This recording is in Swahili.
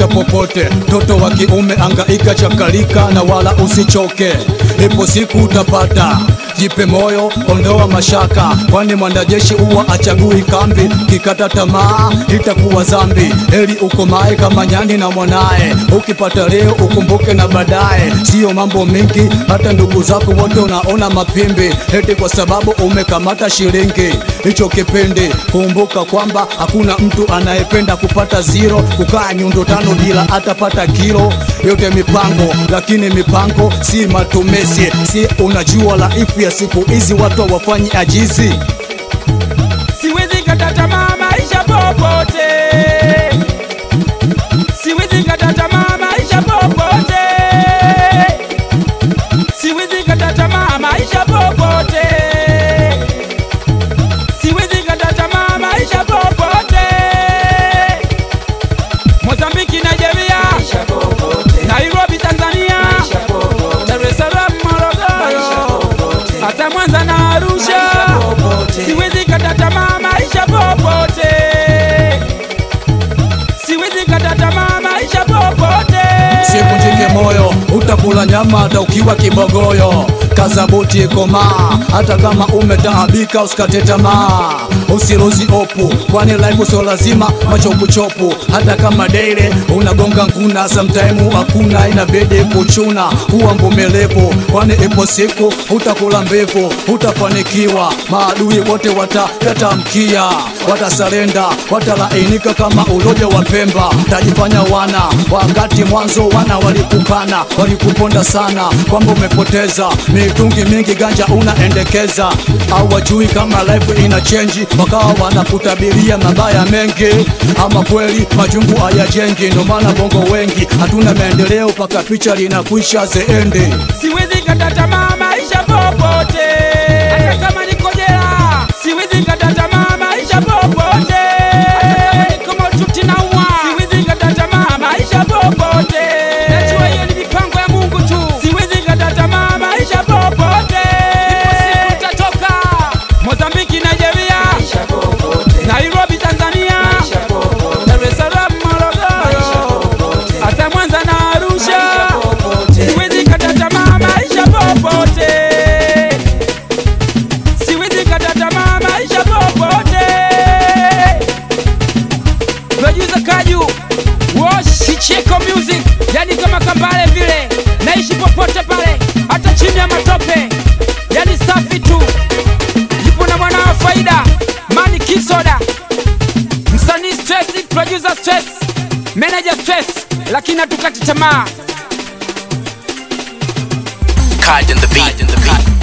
maisha popote. Mtoto wa kiume angaika, chakalika na wala usichoke, ipo siku utapata. Jipe moyo, ondoa mashaka, kwani mwanajeshi huwa achagui kambi. Kikata tamaa itakuwa zambi, heri ukomae kama nyani na mwanaye. Ukipata leo ukumbuke na baadaye, siyo mambo mingi, hata ndugu zako wote unaona mapimbi, eti kwa sababu umekamata shilingi. Hicho kipindi kumbuka kwamba hakuna mtu anayependa kupata zero, kukaa nyundo tano bila atapata kilo. Yote mipango, lakini mipango si matumizi. Si unajua laifu ya siku hizi watu hawafanyi ajizi. Siwezi kata tamaa maisha popote, siwezi kata tamaa maisha popote, siwezi kata tamaa maisha popote, siwezi kata tamaa maisha popote. Mozambiki, Nigeria, Nairobi, Tanzania, Dar es Salaam, Morogoro, hata Mwanza na Arusha, siwezi kata tamaa maisha popote, siwezi kata tamaa maisha popote. Sivunjike moyo, utakula nyama hata ukiwa kibogoyo. Kaza buti komaa, hata kama umetaabika usikate tamaa. Usiruzi opu, kwani life sio lazima macho kuchopu. Hata kama daily unagonga nguna, sometime hakuna, inabidi kuchuna. Kuwa mvumilivu, kwani ipo siku utakula mbivu, utafanikiwa. Maadui wote watayatamkia, watasalenda, watalainika kama uloja wa Pemba. Tajifanya wana wakati mwanzo wana walikukana, walikuponda sana kwamba umepoteza mitungi mingi, ganja unaendekeza, au wajui kama life ina change, wakawa wanakutabiria mabaya mengi. Ama kweli majungu hayajengi, ndo maana bongo wengi hatuna maendeleo, mpaka picha linakwisha zeende. Siwezi kata tamaa maisha popote, hata kama niko jela. Siwezi kata tamaa maisha popote, hata kama niko maututi naumwa. Siwezi kata tamaa maisha popote, najua hiyo ni mipango ya Mungu tu. Siwezi kata tamaa maisha popote, ipo siku itatoka. Mozambiki, Nigeria, Nairobi, Tanzania, Dar es Salaam, Morogoro, hata Mwanza na Arusha. Siwezi kata tamaa maisha popote, siwezi kata tamaa maisha popote. Producer Kaju Wash Kicheko Music, yani kama Kambale vile, naishi popote pale, hata chini ya matope, yani safi tu. Yupo na mwana wa faida Mani Kisoda, msanii stress, producer stress, manager stress, lakini hatukati tamaa. Card in the beat.